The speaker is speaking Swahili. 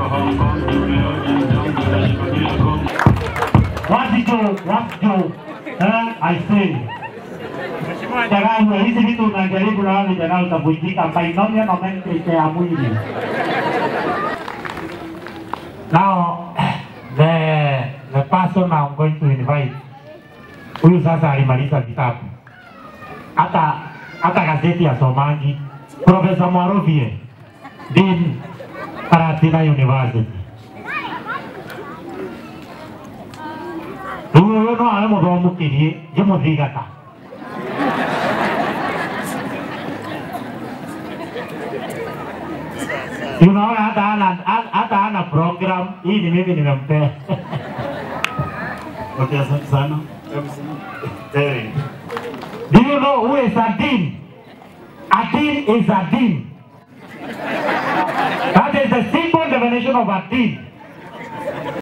Wasijo, wasijo, eh, I say. Tagamu, hizi vitu unajaribu na wale vijana utavunjika binomial nomenclature ya mwili. Now, the, the person I'm going to invite, huyu sasa alimaliza vitabu. Hata hata gazeti ya Somangi, Profesa Mwarovie, Dean Karatina University. Rĩu ũyũ no awe mũthomukirie ngĩmũthigata Unaona hata hana hata hana program hii ni mimi nimempea. Okay, asante sana. Terry. Do you know who is a dean? A dean is a dean. That is the simple definition of a dean.